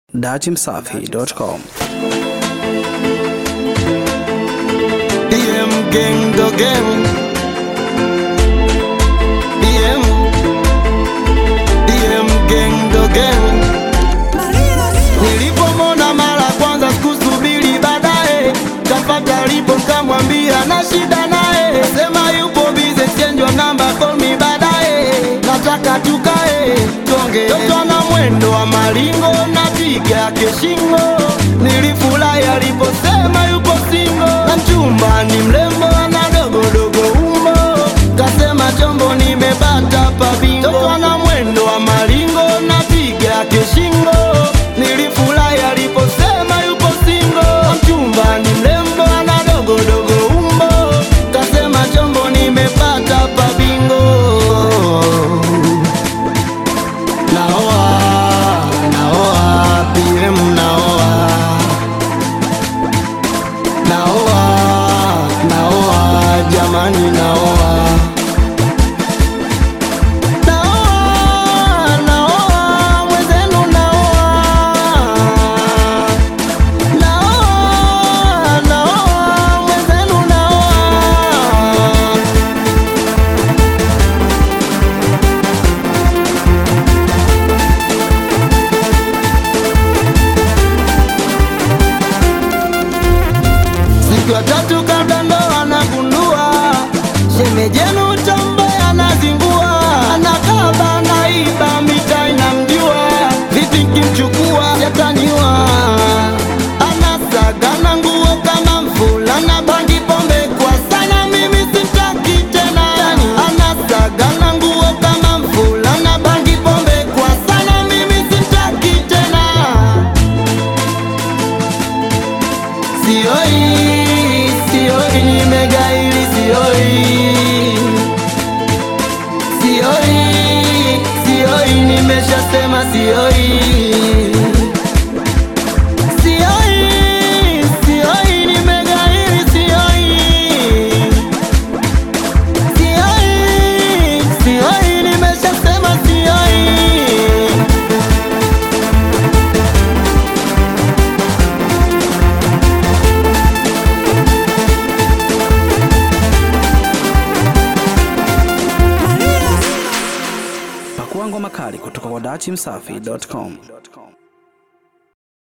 datimsafi.com. DM gang the gang DM DM gang the gang Nilipomona mara kwanza sikusubiri baadaye Kapata lipo kamwambia na shida naye Sema yupo bize chenjwa namba call me baadaye Nataka tukae tonge Toto na mwendo wa maringo napiga keshingo Nilifurahi aliposema yupo singo Na mchumba ni mrembo ana dogodogo umbo Kasema chombo nimepata pa bingo Toto na mwendo wa maringo napiga keshingo Nilifurahi aliposema yupo singo Na mchumba ni mrembo ana dogodogo umbo Kasema chombo nimepata pa bingo Naoa, naoa, PM naoa Naoa, naoa, jamani naoa Naoa, naoa, mwenzenu naoa Naoa, naoa, mwenzenu naoa Siku ya tatu kabla ndoa anagundua shemejenu tambe anazingua, anakaba naiba mita inamjua, vipi kimchukua yataniwa, anasagana nguo kama mvulana, bangi pombe kwa sana, mimi sitaki tena, anasagana nguo kama mvulana, bangi pombe kwa sana, mimi sitaki tena. Sioi, sioi, nimegaili sioi. Sioi, sioi, nimeshasema sioi. Sioi, sioi, nimegaili sioi. Sioi, sioi, nimeshasema sioi. Pakua ngoma kali kutoka kwa datimsafi.com.